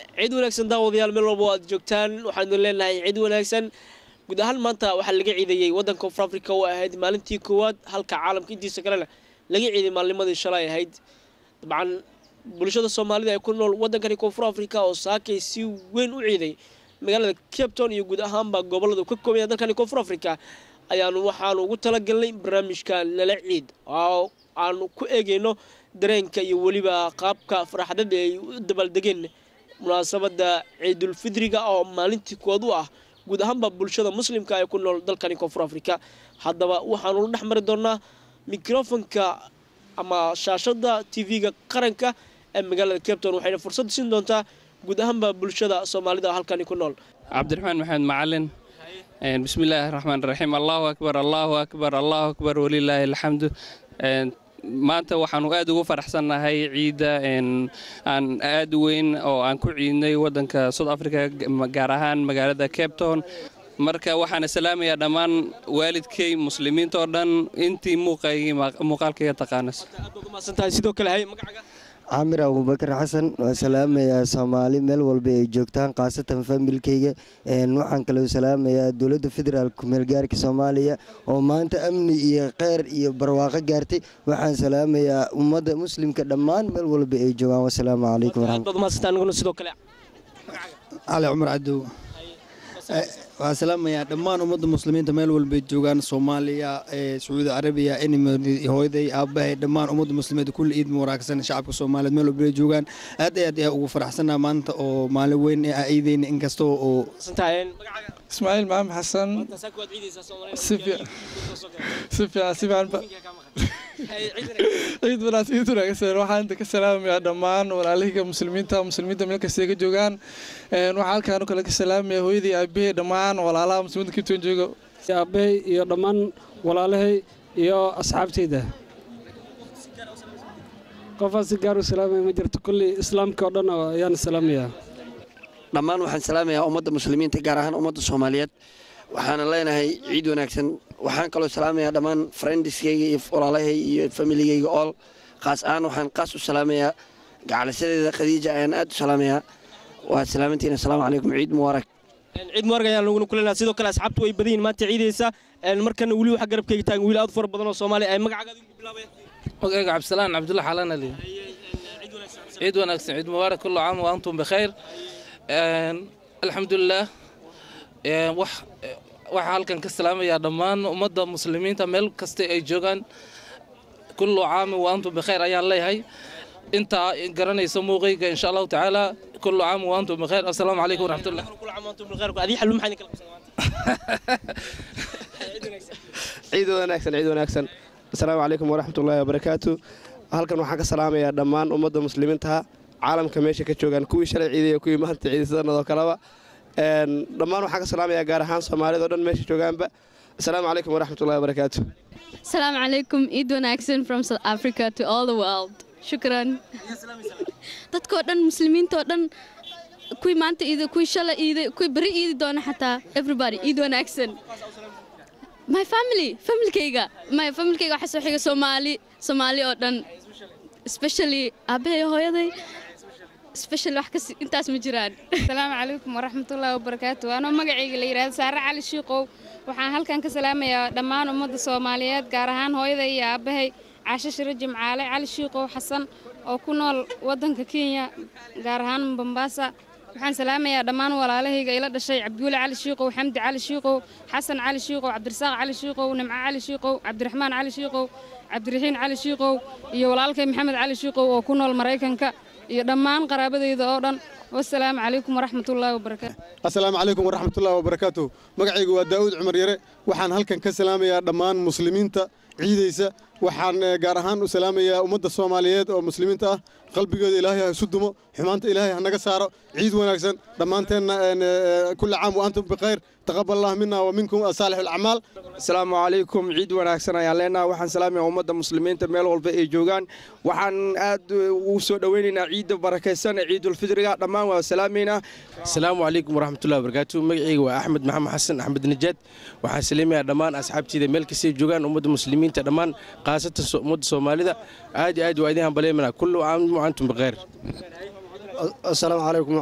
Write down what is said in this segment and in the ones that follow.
ciid wanaagsan daawadayaal meel walba aad joogtaan waxaanu leenahay ciid wanaagsan guud ahaan maanta waxaa laga ciidayey waddanka koonfur africa oo ahayd maalintii koowaad halka caalamka intiisa kalena laga ciiday maalnimadii shalay ahayd dabcan bulshada soomaalida ee ku nool waddankani koonfur africa oo saakay si weyn u ciiday magaalada cape town iyo guud ahaanba gobolada ka koobaya dalkani koonfur africa ayaanu waxaanu ugu talagalnay barnaamijka lala ciid oo aanu ku eegayno dareenka iyo weliba qaabka farxadada ay u dabaaldegeen munaasabada ciidulfidriga oo maalintii kood u ah guud ahaanba bulshada muslimka ee ku nool dalkani koonfur africa haddaba waxaanu dhex mari doonaa mikrofonka ama shaashada tv-ga qaranka ee magaalada cape town waxayna fursad siin doontaa guud ahaanba bulshada soomaalida halkani ku nool cabdiraxmaan maxamed macalin bismi illaahi raxmaan raxiim allahu akbar allahu akbar allahu akbar walilaahi alxamdu maanta waxaanu aad ugu faraxsannahay ciidda aan aad weyn oo aan ku ciidnay waddanka south africa gaar ahaan magaalada cape town marka waxaana salaamayaa dhammaan waalidkay muslimiinta oo dhan intii muuqaalkayga taqaanas sidoo kale hay magacaaga camir abubakar xasan waa salaamayaa soomaali meel walba ay joogtaan khaasatan familkeyga waxaan kaloo salaamayaa dowladda federaalk kumeelgaarka soomaaliya oo maanta amni iyo kheyr iyo barwaaqo gaartay waxaan salaamayaa ummadda muslimka dhammaan meel walba ay joogaan wasalaamu calaykum sidoo kale cali cumar cadow waxaan salaamayaa dhammaan ummadda muslimiinta meel walbay joogaan soomaaliya sacuudi carabiya hooyaday aabbahay dhammaan ummadda muslimiinta kulli ciid wanaagsan shacabka soomaaliyeed meel walbay joogaan aad aad ayaa ugu faraxsanaa maanta oo maalin weyn ee ciideyna inkasta oo ismaaciil maxamed xasan si fiican si fiican ciid wanaagsan ciid wanaagsan waxaan inta ka salaamayaa dhammaan walaalihii muslimiinta muslimiinta meel kasta ka joogaan waxaan halkaan kale ka salaamayaa hooyadii aabbahay dhammaan walaalaha muslimiinta kibtoon jooga aabbahay iyo dhammaan walaalahay iyo asxaabtayda qofaan si gaar u salaamaya ma jirto kulli islaamka oo dhan ayaan salaamayaa dhammaan waxaan salaamayaa ummadda muslimiinta gaar ahaan ummadda soomaaliyeed waxaana leenahay ciid wanaagsan waxaan kaloo salaamayaa dhammaan friendiskayga iyo walaalahay iyo familigayga ool qaas ahaan waxaan qaas u salaamayaa gacalisadeeda khadiija ayaan aad u salaamayaa waa salaamantiina asalaamu calaykum ciid mubaarak ciid mubaarag ayaan laguna kuleynaa sidoo kale asxaabtu way badan yihin maanta ciidaysa markana weli waxaa garabkayga taagan wiil aad u fara badan oo soomaali ay magacaaga adigu bilaabaya magacayga cabdisalaan cabdulla xalaan ali ciid wanaagsan ciid mubaarak kullu caam wa antum bikhayr alxamdulilah waxaa halkan ka salaamayaa dhammaan ummadda muslimiinta meel kasta ay joogaan kullu caami wa antum bikhayr ayaan leeyahay intaa garanaysa muuqayga insha allahu tacaala kullu caami wa antum bikhayr assalaamu calaykum waraxmatullah ciid wanaagsan ciid wanaagsan assalaamu calaykum waraxmatullaahi wabarakaatu halkan waxaan ka salaamayaa dhammaan ummadda muslimiintaha caalamka meesha ka joogaan kuwii shalay ciidaya kuwii maanta ciiday sidanadoo kaleba dhammaan waxaan ka salaamayaa gaar ahaan soomaalida o dhan meesha joogaanba assalaamu calaykum waraxmatullahi wabarakaatu asalaamu calaykum ciid wanaagsan from south africa to all the world shukran dadkoo dhan muslimiintoo dhan kuwii maanta iiday kuwii shalay iiday kuwii beri iidi doona xataa everybody ciid wanaagsan my family familkayga my familkayga waxaa soo xiga soomaali soomaali oo dhan especially aabbahay hooyaday special wax kasi intaas ma jiraan asalaamu calaykum waraxmatullaahi wabarakaatu anoo magacayga la yidhahdo saare cali shiiqow waxaan halkan ka salaamayaa dhammaan ummadda soomaaliyeed gaar ahaan hooyaday iyo aabbahay caasho shiro jimcaale cali shiiqow xasan oo ku nool waddanka kenya gaar ahaan bombaasa waxaan salaamayaa dhammaan walaalahayga ila dhashay cabduule cali shiiqow xamdi cali shiiqow xasan cali shiiqow cabdirasaaq cali shiiqow nimco cali shiiqow cabdiraxmaan cali shiiqow cabdiraxiin cali shiiqow iyo walaalkay maxamed cali shiiqow oo ku nool maraykanka iyo dhammaan qaraabadayda oo dhan wasalaamu calaykum waraxmatullaahi wabarakaatu assalaamu calaykum waraxmatullaahi wabarakaatu magacaygu waa daa'uud cumar yare waxaan halkan ka salaamayaa dhammaan muslimiinta ciidaysa waxaan gaar ahaan u salaamayaa ummadda soomaaliyeed oo muslimiinta ah qalbigooda ilaahay ha isu dumo xumaanta ilaahay ha naga saaro ciid wanaagsan dhammaanteenna kulli caam wa antum bikhayr taqabal allah mina wa minkum saalix alacmaal asalaamu calaykum ciid wanaagsan ayaan leenaha waxaan salaamayaa ummadda muslimiinta meel walba ay joogaan waxaan aad ugu soo dhoweynaynaa ciidda barakaysan ee ciidulfidriga dhammaan waa salaamaynaa asalaamu calaykum waraxmatullahi wabarakaatu magacayga waa axmed maxamed xasan axmed najaad waxaan salaamayaa dhammaan asxaabteyda meel kastay joogaan ummadda muslimiinta dhammaan khaasatan ummadda soomaalida aad iyo aad waa idin hambaleymana kullu caam wa antum bikhayr asalaamu calaykum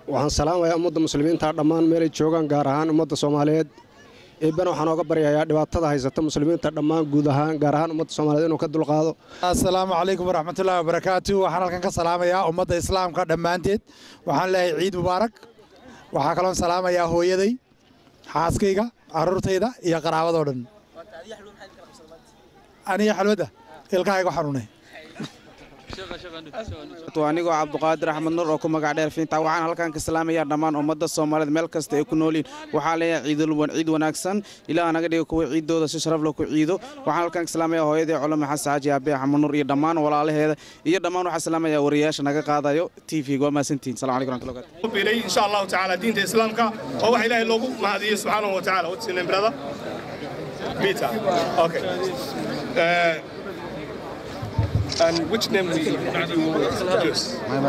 waxaan salaamayaa ummadda muslimiinta dhammaan meelay joogaan gaar ahaan ummadda soomaaliyeed eebbana waxaan ooga baryayaa dhibaatada haysata muslimiinta dhammaan guud ahaan gaar ahaan ummadda soomaaliyeed inuu ka dulqaado asalaamu calaykum waraxmatullaahi wabarakaatu waxaan halkan ka salaamayaa ummadda islaamka dhammaanteed waxaan leeyahay ciid mubaarak waxaa kaloon salaamayaa hooyaday xaaskayga carruurtayda iyo qaraabadoo dhan aniga xalwadda ilkahayga xanuunay anigoo cabduqaadir axmed nur oo ku magac dheer fiinta waxaan halkan ka salaamayaa dhammaan ummadda soomaaliyeed meel kasta ay ku noolyihin waxaa leeyahay ciid wanaagsan ilaah naga dhiga kuwa ciidooda si sharaf leh ku ciido waxaan halkan ka salaamayaa hooyadii culama xasan xaaji aabe axmed nur iyo dhammaan walaalaheeda iyo dhammaan waxaan salaamayaa wariyaasha naga qaadayo t v waa mahadsantihin salamu calaykum warahmatullahi wabarakatuh bilay insha allahu tacaala diinta islaamka oo waxa ilaahay loogu mahadiyey subxaanahu wa tacaala what's your name brother Peter okay uh, and which name do you introduce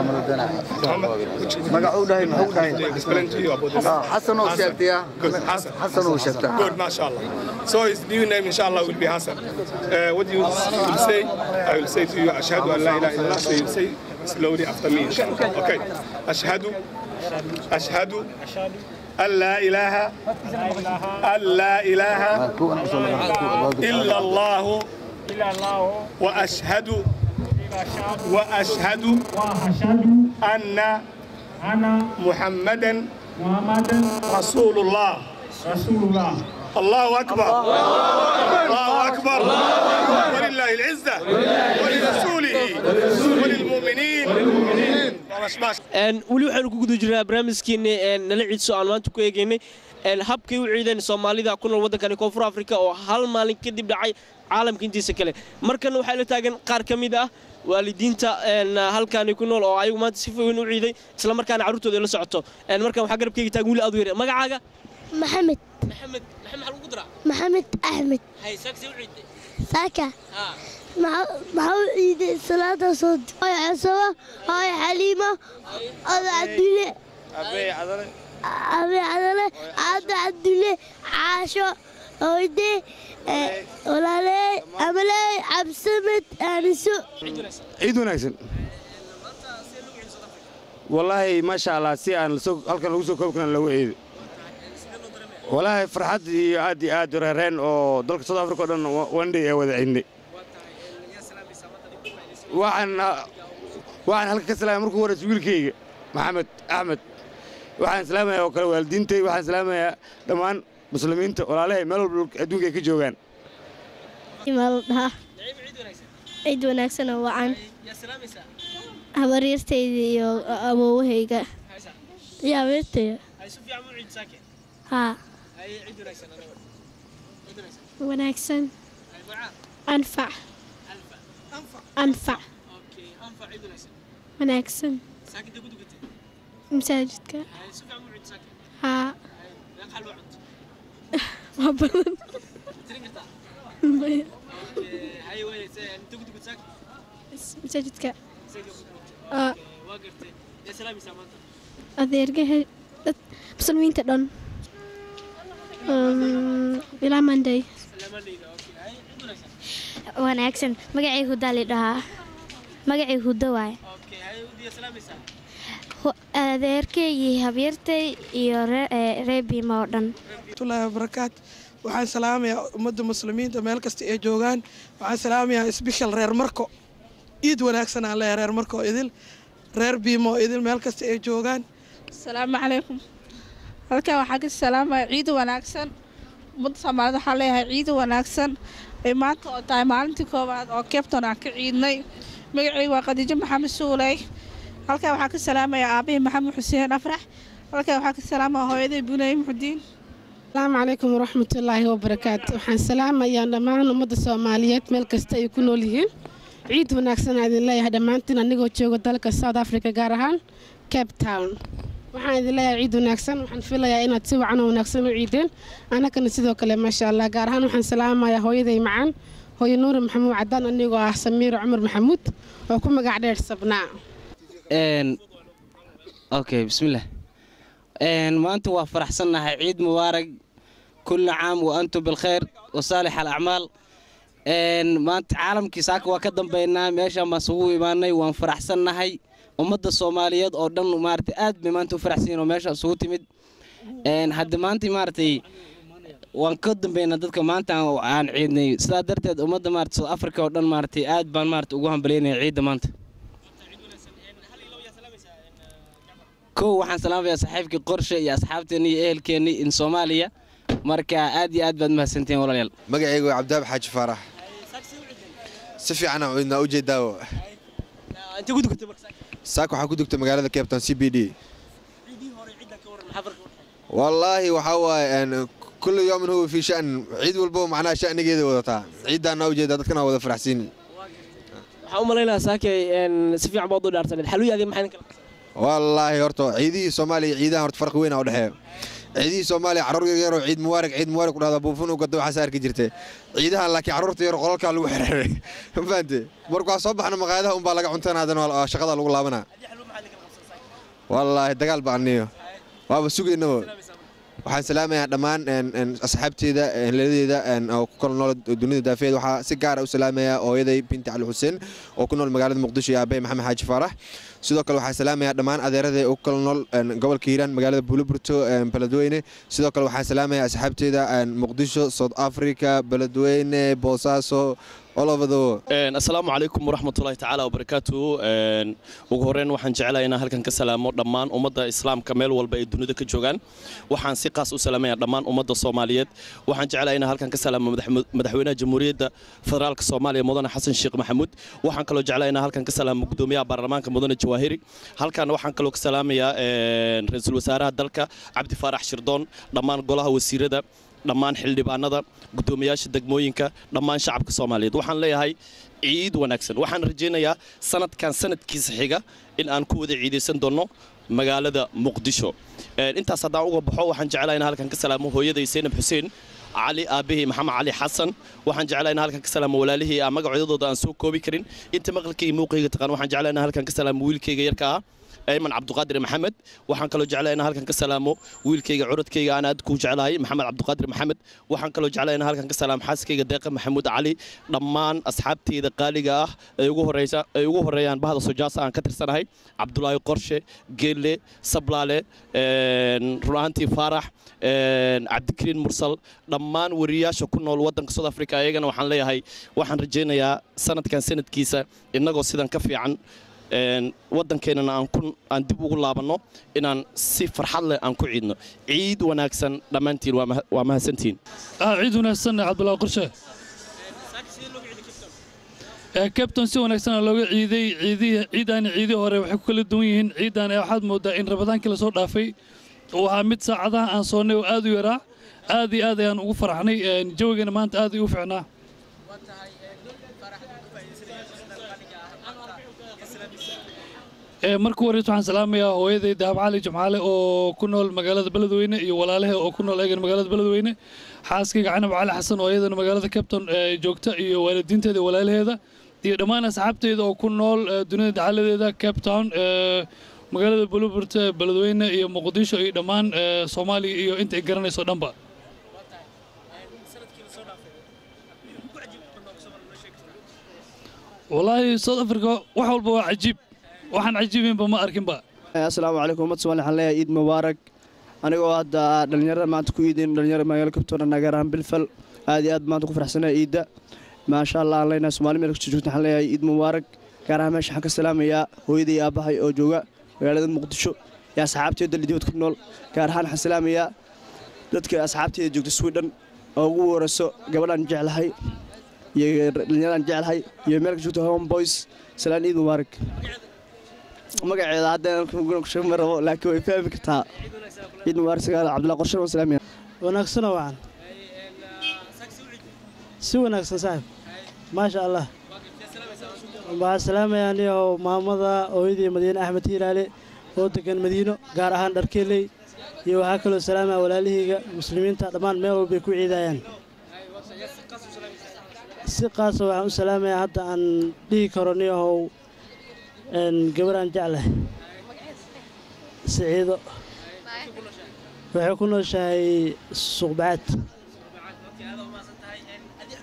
explain to you about this Hassan oo sheegtaya. good Hassan Hassan oo sheegtay. good mashallah so his new name inshallah will be Hassan uh, what do you will say I will say to you ashhadu an la ilaha illallah so you say slowly after me inshallah okay ashhadu ashhadu أن لا إله أن لا إله إلا الله وأشهد وأشهد أن محمدا رسول الله رسول الله الله أكبر الله أكبر ولله العزة ولرسوله وللمؤمنين weli waxaynu ku guda jirnaa barnaamijkeenni nala ciidso aan maanta ku eegaynay habkay u ciideen soomaalida ku nool waddankani koonfur afrika oo hal maalin kadib dhacay caalamka intiisa kale markana waxaa la taagan qaar ka mid ah waalidiinta halkaani ku nool oo ayagu maanta si foyn u ciiday isla markaana carruurtooda la socoto markan waxaa garabkayga taagan wiil aad u yar magacaaga maxamed maxamed maxamed maxaa lagu diraa maxamed axmed hay saagse u ciiday saaka maxaa u ciiday salaada soo hooy casaba hooy xaliimo oda cabdule abe cadale aada cabdule caasho hooyde walaaley amaley cabsamed aaniso ciid wanaagsan wallaahi maasha allah si aan halkan lagu soo koobi karan lagu ciido wallaahi farxad iyo aad iyo aad reereen oo dalka south africa o dhan wandhay ee wada ciidnay waxaan waxaan halka ka salaamay markuu horeysa wiilkayga maxamed axmed waxaan salaamayaa oo kale waalidiintay waxaan salaamayaa dhammaan muslimiinta walaalahay meel walba adduunka ay ka joogaan dhaha ciid wanaagsan oo wacan habaryartayda iyo awoowahayga iyo habeertayda haa wanaagsan anfac anfac wanaagsan masaajidka haa waa badan maya masaajidka adeergaha dad muslimiinta dhan ilaa monday wanaagsan magacay hudaa lidhahaa magacay hudo waay adeerkay iyo habyartay iyo reebiima oo dhan waraxmatullaahi wabarakaatu waxaan salaamayaa ummadda muslimiinta meel kasta ay joogaan waxaan salaamayaa sbeshal reer marko iid wanaagsan aan leeyahay reer marko idil reer biimo idil meel kasta ay joogaan asalaamu calaykum halkan waxaa ka salaamaya ciid wanaagsan ummadda soomaalida waxaa leeyahay ciid wanaagsan ay maanta oo tahay maalintii koowaad oo cabton aan ka ciidnay magacayga waa khadiijo maxamed suuley halkan waxaa ka salaamaya aabihii maxamed xuseen afrax halkan waxaa ka salaamaya hooyaday bunay muxudiin asalaamu calaykum waraxmatullaahi wabarakaatu waxaan salaamayaa dhammaan ummadda soomaaliyeed meel kasta ay ku nool yihiin ciid wanaagsan aan idin leeyahay dhammaantiin anigoo jooga dalka south africa gaar ahaan cape town waxaan idin leeyahay ciid wanaagsan waxaan filayaa inaad si wacan oo wanaagsan u ciideen annagana sidoo kale maasha allah gaar ahaan waxaan salaamayaa hooyaday macaan hooyo nuuri maxamuud cadaan anigoo ah samiiro cumar maxamuud oo ku magac dheer sabnaa okay bismillaah maanta waa faraxsannahay ciid mubaarag kulli caam wa antum bilkhayr wa saalix alacmaal maanta caalamkii saaka waa ka dambaynaa meeshaan baan isugu imaanay waan faraxsannahay ummadda soomaaliyeed oo dhan maaragtay aad bay maanta u faraxsan yihiin oo meesha isugu timid Een, hadda maanta maaragtay waan ka dambeynaa dadka maanta aan- aan ciidnay sidaa darteed ummadda maarata south africa oo dhan maaragtay aad baan maarata ugu hambalyaynaya ciidda maanta kow waxaan salaamayaa saaxiibkii qorshe iyo asxaabteeni iyo ehelkeenni in soomaaliya marka aad iyo aad baad mahadsantihiin walaalayaal magacaygu waa cabdiwaab xaaji faarax si fiican aan idinaa u jeedaawo saak waxaan ku dugtay magaalada cape town c b d wallaahi waxaa waaye een, kullu yoomin huwa fii shan ciid walbo macnaha shanigeeda wadataa ciiddaana u jeedaa dadkana wada faraxsiin waxaan u malaynayaa saakay een, si fiican baad u dhaarsaneed xaluyaadii maxay kala wallaahi horta ciidihii soomaaliya iyo ciidahan horta farqi weyn aa u dhexeeya ciidihii soomaaliya carruur yar yaroo ciid mubaarak ciid mubaarak ku dhahda buufin u gada waxaas arki jirtay ciidahan laakiin carruurta yar qolalkaa lagu xiriiray ma fahamte marka waa soo baxna maqaayadaha unbaa laga cuntaan haddana waa shaqada lagu laabanaa wallaahi dagaal ba aniyo waaba sugaynaba waxaan salaamayaa dhammaan een, een, asxaabteeda heladeeda oo ku kala nool dunida daafeed waxaa si gaara u salaamayaa hooyaday binti cali xuseen oo ku nool magaalada muqdisho iyo aabay maxamed xaaji faarax sidoo kale waxaan salaamayaa dhammaan adeeraday oo ku kala nool een, gobolka hiiraan magaalada buuliburto een, beledweyne sidoo kale waxaan salaamayaa asxaabteeda een, muqdisho south africa beledweyne boosaaso all over the world Een, asalaamu calaykum waraxmatullaahi tacaala wabarakaatu Een, ugu horreyn waxaan jeclahay inaan halkan ka salaamo dhammaan ummadda islaamka meel walba ay dunida ka joogaan waxaan si qaas u salaamayaa dhammaan ummadda soomaaliyeed waxaan jeclahay inaan halkan ka salaamo madax- madaxweynaha jamhuuriyadda federaalka soomaaliya mudane xasan sheekh maxamuud waxaan kaloo jeclahay inaan halkan ka salaamo gudoomiyaha baarlamaanka mudane jawaahiri halkan waxaan kaloo ka salaamayaa een, ra-iisul wasaaraha dalka cabdi faarax shirdoon dhammaan golaha wasiirada dhammaan xildhibaanada gudoomiyaasha degmooyinka dhammaan shacabka soomaaliyeed waxaan leeyahay ciid wanaagsan waxaan rajaynayaa sanadkan sanadkiisa xiga in aan ku wada ciidaysan doonno magaalada muqdisho Een, intaas haddaan uga baxo waxaan jeclahay in halkan ka salaamo hooyaday seynab xuseen cali aabahii maxamed cali xasan waxaan jeclahay in halkan ka salaamo walaalihii aan magacoodooda aan soo koobi karin inta maqalkayga muuqayga taqaan waxaan jeclahay in halkan ka salaamo wiilkayga yarka ah ayman cabduqaadir maxamed waxaan kaloo jeclahay in halkan ka salaamo wiilkayga curadkayga aan aad ku jeclahay maxamed cabduqaadir maxamed waxaan kaloo jeclahay in halkan ka salaamo xaaskayga deeqa maxamuud cali dhammaan asxaabteyda qaaliga ah ay ugu horeysa ay ugu horeeyaan bahda sojaasa aan ka tirsanahay cabdulaahi qorshe geelle sablaale een, run ahaantii faarax een, cabdikariin mursal dhammaan wariyaasha ku nool wadanka south africa ayagana waxaan leeyahay waxaan rajaynayaa sanadkan sanadkiisa innagoo sidan ka fiican een, waddankeenana aan ku aan dib ugu laabanno inaan si farxad leh aan ku ciidno ciid wanaagsan dhammaantiin waa maha- waa mahadsantihiin ah ciid wanaagsan cabdulaahi qorshe ee captain si wanaagsan looga ciiday ciidihii ciidaani ciidii hore waxay ku kala duwan yihiin ciidan ee waxaad moodaa in rabadaankii lasoo dhaafay uu ahaa mid saacadaha aan soonnay oo aad u yaraa aad iyo aad ayaan ugu faraxnay een, jawigana maanta aad ayuu u fiicnaa Ee, marka horeysa waxaan salaamayaa hooyaday dahab cali jimcaale oo ku nool magaalada beledweyne iyo walaalahe oo ku nool eegan magaalada beledweyne xaaskayga canab cali xasan oo iyadana magaalada capton ee joogta iyo waalidiinteeda iyo walaalaheeda iyo dhammaan asxaabteyda oo ku nool ee, dunida dacaladeeda cape town ee, magaalada buluburta beledweyne iyo muqdisho iyo dhammaan ee, soomaaliya iyo inta ay garanayso dhanba wallaahi south africa wax walba waa cajiib waxaan cajiibinba ma arkinba asalaamu calaykum ummad soomaali waxaan leeyahay ciid mubaarak anigoo hadda dhalinyarada maanta ku iidin dhalinyarada magaalo kabtoona gaar ahaan bilfal aad iyo aad maanta ku faraxsanaya ciidda maasha allah aan leenahay soomaali meel kasta joogta waxaan leeyahay ciid mubaarak gaar ahaan meesha waxaan ka salaamayaa hooyaday iyo aabbahay oo jooga magaalada muqdisho iyo asxaabteeda lidibad ku nool gaar ahaan waxaan salaamayaa dadka asxaabteeda joogta sweden oo ugu warayso gabadhaan jeclahay iyo dhalinyaraan jeclahay iyo meel ka joogta home boys salaan ciid mubaarak magaceeda hadda ma rabo laakiin way fahmi kartaa ciid mubaarak sagaal cabdullahi qorshe waan salaamaya wanaagsanoo wacan si wanaagsan saaxib maasha allah waxaan salaamayaa anigo maamada hooyadii madiine axmed hiiraale oo degan madiino gaar ahaan dharkeeley iyo waxaa kaloo salaamaya walaalihayga muslimiinta dhammaan meel walbay ku ciidayaan si qaasa waxaan u salaamayaa hadda aan dhihi karo niyahow gabaraan jeclahay siciido waxay ku nooshahay suuqbacaad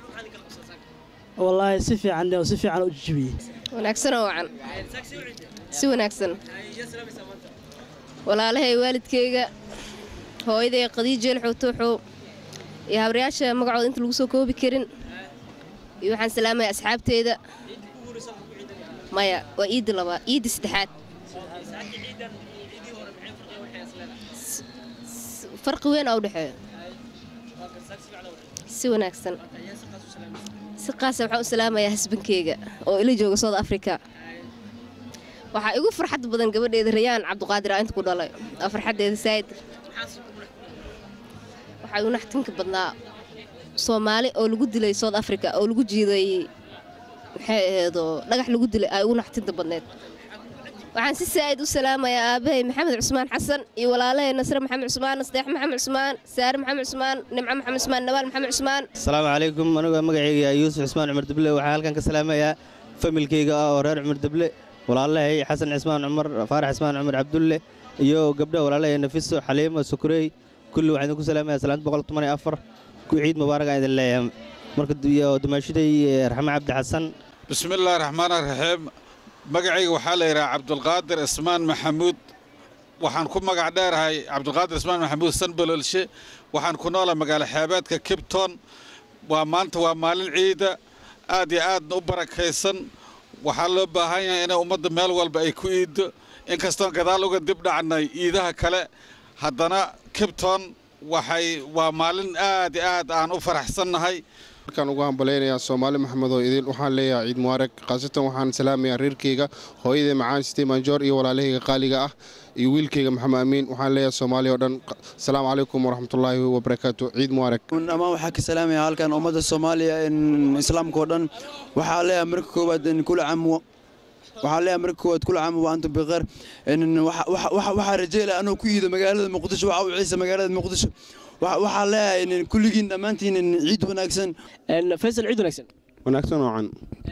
wallaahi si fiican oo si fiican u jijibiyey wanaagsanoo wacan si wanaagsan walaalahay waalidkayga hooyaday qadiijeel xuutuuxow iyo habaryaasha magacooda inta lagu soo koobi karin iyo waxaan salaamaya asxaabteeda maya waa iidda labaa iidda saddexaad farqi weyn aa u dhexeeyo si wanaagsan si qaasa waxaan u salaamayaa hasbankeyga oo ila jooga south africa waxaa igu farxad badan gabadheeda rayaan cabduqaadir aa inta ku dhalay waa farxaddeeda saa'id waxaa igu naxtinka badnaa soomaali oo lagu dilay south africa oo lagu jiiday maxay aheedoo dhagax lagu dilay aa igu naxtinta badneed waxaan si saa'id u salaamayaa aabahay maxamed cusmaan xasan iyo walaalahay nasre maxamed cusmaan nasteex maxamed cusmaan saare maxamed cusmaan nimco maxamed cusmaan nabaal maxamed cusmaan asalaamu calaykum anigoo magacayga yuusuf cusmaan cumar deble waxaa halkan ka salaamayaa familkayga ah oo reer cumar deble walaalahay xasan cismaan cumar faarax cismaan cumar cabdulle iyo gabdha walaalahay nafiso xaliimo sukurey kulli waxaan idinku salaamaya salaanta boqol toban iyo afar ku ciid mubaarak aan idin leeyahay marka iyo dumaashiday raxme cabdi xasan bismillaahi raxmaani raxiim magacayga waxaa la yidhaha cabdulqaadir ismaan maxamuud waxaan ku magac dheerahay cabdulqaadir ismaan maxamuud sanbalolshe waxaan ku noolaa magaalo xeebeedka kibton waa maanta waa maalin ciida aad iyo aadna u barakaysan waxaa loo baahan yahay inay ummadda meel walba ay ku iiddo inkastoon gadaal uga dib dhacnay iidaha kale haddana kibton waxay waa maalin aad iyo aad aan u faraxsannahay markaan ugu hambalaynayaa soomaali maxamed oo idil waxaan leeyahay ciid mubaarag khaasatan waxaan salaamayaa reerkeyga hooyaday macaan sitey manjoor iyo walaalahayga qaaliga ah iyo wiilkayga maxamed amiin waxaan leeyahay soomaaliya oo dhan asalaamu calaykum waraxmatullaahi wabarakaatu ciid mubaarag amaan waxaa ka salaamaya halkan ummadda soomaaliya islaamka oo dhan waxaa leeyahay marka koowaad kula camuwa waxaa leeyahay marka koowaad kula camu wa antum bikheer waxaa rajeelaya anoo ku iido magaalada muqdisho waxaa u ciisa magaalada muqdisho waxaa leeyahay kulligiin dhammaantiin ciid wanaagsan faysal ciid wanaagsan wanaagsan oocan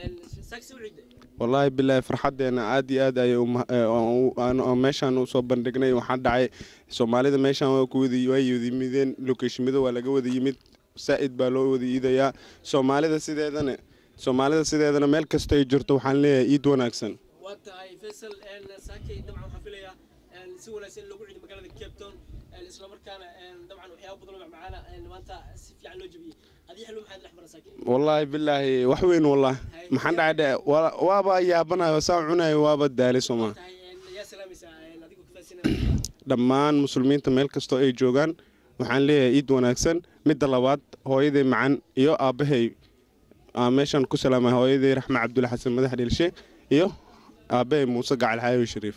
wallaahi bilaahi farxaddeena aad iyo aad ayay meeshaan u soo bandhignay waxaa dhacay soomaalida meeshaan waa ku wada waa wada yimideen lokeeshimada waa laga wada yimid saa'id baa loo wada iidayaa soomaalida sideedana soomaalida sideedana meel kasta ay jirto waxaan leeyahay iid wanaagsan waa tahay faysal saakay dabcan waxaan filayaa si wanaagsan loogu ciiday magaalada cape town isla markaana dabcan waxyaaba badan oo macmacaana maanta si fiican loo jabiyey adii xilmo maxaad dhex mara saakay wallaahi bilaahi wax weyn wallah maxaan dhacay dhe waaba yaabanayo saa cunayo waaba daali sooma yaa salaamaysaa adigoo kafaasinaya dhammaan muslimiinta meel kastoo ay joogaan waxaan leeyahay iid wanaagsan midda labaad hooyaday macan iyo aabbahay meeshaan ku salaamay hooyaday raxme cabdulle xasan madax dhilshe iyo aabbahay muuse gacal xaawi shariif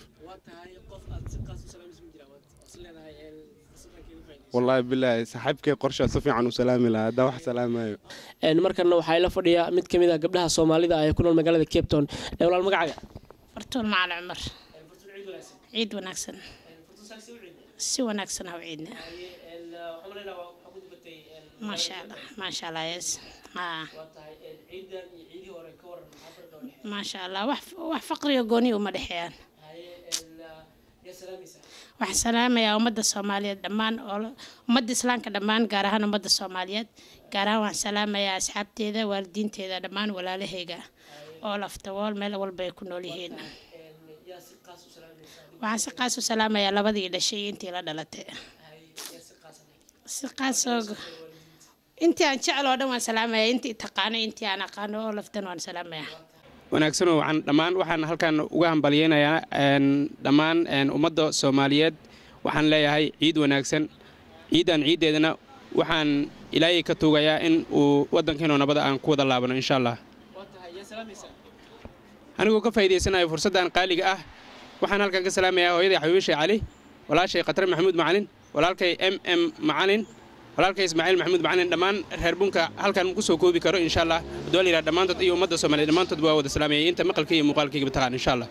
wallaahi bilaahi saaxiibkay qorshaa si fiican u salaami lahaa haddaa wax salaamayo markana waxaa ila fadhiya mid ka mid ah gabdhaha soomaalida ah ee ku nool magaalada cape town walaal magacaaga fartuun macali cumar ciid wanaagsan si wanaagsan ha u ciidna maasha allah maasha allah yes maasha allah wax wax faqriga gooni uma dhexeeyaan waxaan salaamayaa ummadda soomaaliyeed dhammaan oo ummadda islaamka dhammaan gaar ahaan ummadda soomaaliyeed gaar ahaan waxaan salaamayaa asxaabteeda waalidiinteeda dhammaan walaalahayga oo laftawool meel walba ay ku nool yihiin waxaan si qaas u salaamayaa labadii dhashay iyo intii la dhalatay si qaasoo intii aan jecel oo dhan waan salaamayaa intii taqaano intii aan aqaano oo laftan waan salaamayaa wanaagsanoo waxaan dhammaan waxaan halkan uga hambalyeynayaa dhammaan ummadda soomaaliyeed waxaan leeyahay ciid wanaagsan ciidan ciiddeedana waxaan ilaahay ka tuugayaa in uu waddankeenu nabada aan ku wada laabano insha allah anigoo ka faa'iidaysanayo fursaddan qaaliga ah waxaan halkan ka salaamayaa hooyaday xabiibishay cali walaashay khatar maxamuud macalin walaalkay m m macalin walaalkay ismaaciil maxamuud macalin dhammaan reer bunka halkan ku soo koobi karo insha allah hadduu la yidhaha dhammaantood iyo ummadda soomaaliya dhammaantood waa wada salaamayay inta maqalka iyo muuqaalkayga taqaan insha allah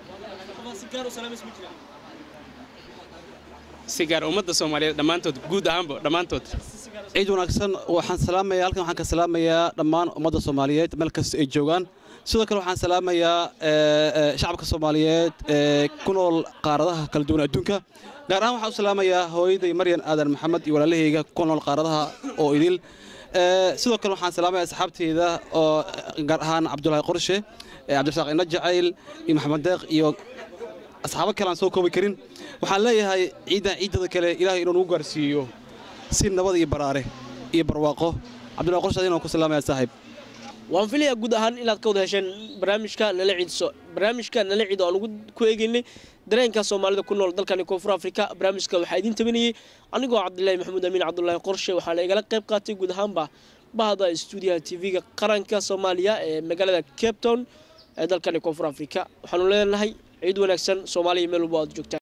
si gaar ummadda soomaaliyeed dhammaantood guud ahaanba dhammaantood ciid wanaagsan waxaan salaamayaa halkan waxaan ka salaamayaa dhammaan ummadda soomaaliyeed meel kasta ay joogaan sidoo kale waxaan salaamayaa shacabka soomaaliyeed ee ku nool qaaradaha kala duwan adduunka gaar ahaan waxaan u salaamayaa hooyaday maryan aadan maxamed iyo walaalahayga ku nool qaaradaha oo idil sidoo kale waxaan salaamayaa asxaabteyda oo gaar ahaan cabdulaahi qorshe cabdirasaaq ina jacayl iyo maxamed deeq iyo asxaabo kale aan soo koobi karin waxaan leeyahay ciiddan ciiddada kale ilaahay inuu nagu gaarsiiyo si nabad iyo baraare iyo barwaaqo cabdullahi qorshaad inaan ku salaamaya saaxiib waan filayaa guud ahaan inaad ka wada hesheen barnaamijka nala ciidso barnaamijka nala ciid oo aan ugu ku eegaynay dareenka soomaalida ku nool dalkani koonfur afrika barnaamijka waxaa idiin tabinayey anigoo cabdilaahi maxamuud amiin cabdulaahi qorshe waxaana igala qayb qaatay guud ahaanba bahda stuudiyaha tv-ga qaranka soomaaliya ee magaalada cape town ee dalkani koonfur afrika waxaanu leenahay ciid wanaagsan soomaaliya meel walba aad joogtaan